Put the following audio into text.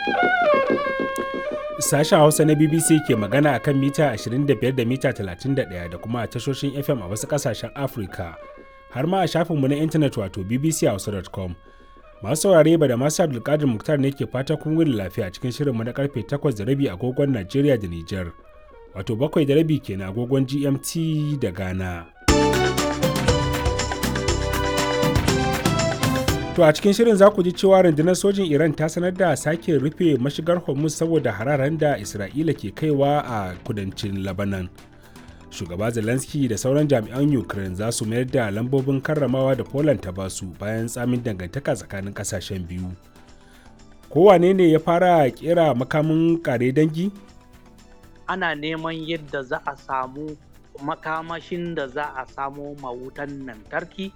Sashen Hausa na BBC ke magana akan mita 25 da mita 31 da kuma tashoshin FM a wasu ƙasashen Afirka, har ma a shafinmu na intanet wato bbchausa.com. Masu saurare ba da masu Abdulkadir Muktar ne ke fata kun wuni lafiya cikin shirinmu na karfe 8 da rabi agogon Najeriya da Nijar, wato bakwai da rabi kenan agogon GMT da Ghana. To a cikin shirin za ku ji cewa rundunar sojin Iran ta sanar da sake rufe mashigar Hormuz saboda hararen da Isra'ila ke kaiwa a kudancin Lebanon. Shugaba Zelensky da sauran jami'an Ukraine za su mayar da lambobin karramawa da Poland ta basu bayan tsamin dangantaka tsakanin kasashen biyu. Kowane ne ya fara kera makamin kare dangi? Ana neman yadda za a samu makamashin da za a samo mawutan lantarki